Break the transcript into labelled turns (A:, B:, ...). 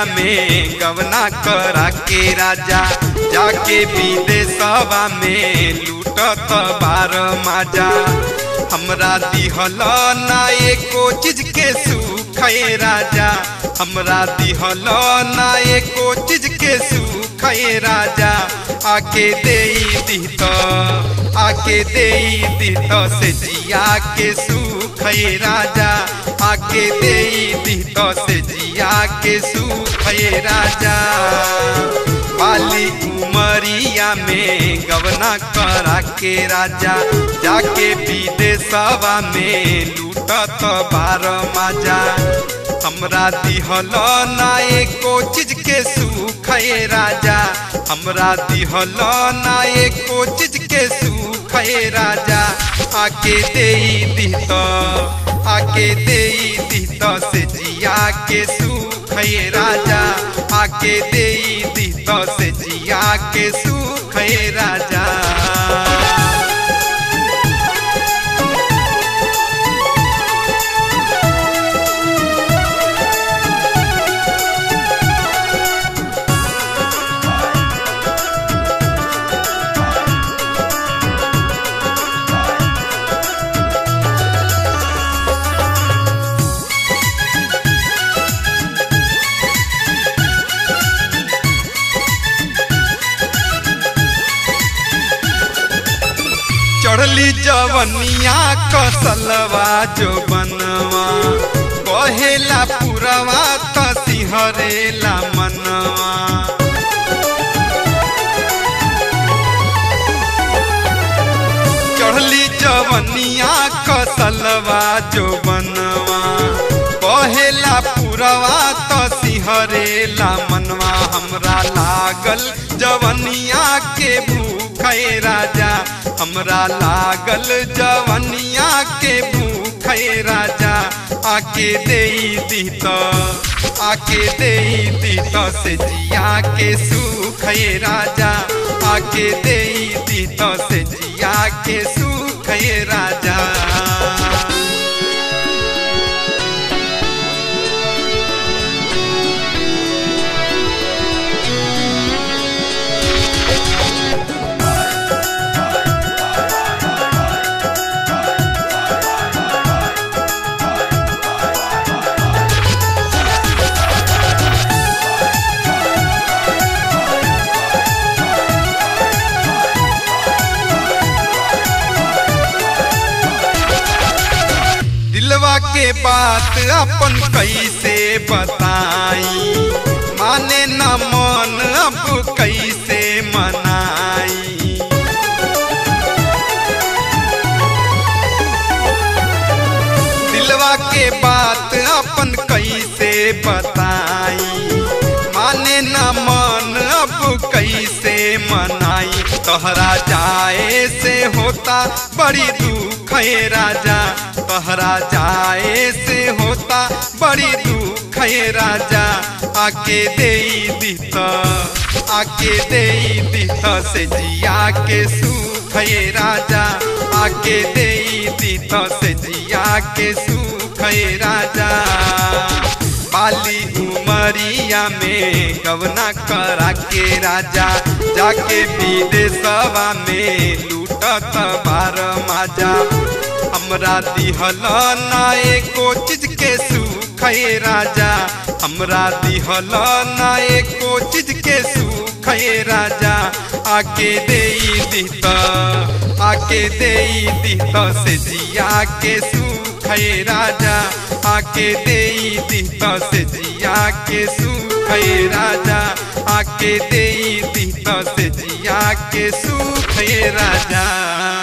A: में गवना करा के राजा जाके विदेशवा में लूटत बार माजा हमरा दिहल ना एको चीज के सुख है राजा हमरा दिहल ना एको चीज के सुख है राजा आके दे दित आके दे दित से जिया के सुख है राजा आके दे दित से जिया के सुख है राजा बाली उमरिया में गवना करा के राजा जाके विदेशवा में लूटत बार माजा हमरा दिहल ना एको चीज के सुख है राजा हमरा दिहल ना एको चीज के सुख है राजा आके दे दित आके दे दित से जिया के सुख है राजा आके दे दित से जिया के सुख है राजा चढ़ली जवनिया कसलवा जो बनवा कहेला पुरवा त सिहरेला मनवा चढ़ली जवनिया कसलवा जो बनवा कहेला पुरवा त सिहरेला मनवा हमरा लागल जवनिया के भूख राजा हमरा लागल जवनिया के भूख राजा आके दे दीत आके दे दीत से जिया के सुख राजा आके दे दीत से जिया के सुख राजा दिलवा के बात अपन कैसे बताई माने न मन अब कैसे मनाई दिलवा के बात अपन कैसे बताई माने न मन अब कैसे मनाई तोहरा जाए से होता बड़ी दुख है राजा तोहरा जाए से होता बड़ी दुख है राजा आके दे दित आके दे दित से जिया के सुख है राजा आके दे दित से जिया के सुख है राजा बाली उमरिया में गवना करा के राजा जाके विदेशवा में लूटत बार माजा हमरा दिहल ना एको चीज के सुख है राजा हमरा दिहल ना एको चीज के सुख है राजा आके दे दित आके दे दित से जिया के सुख है राजा आके दे दित से जिया के सुख है राजा आके दे दित से जिया के सुख है राजा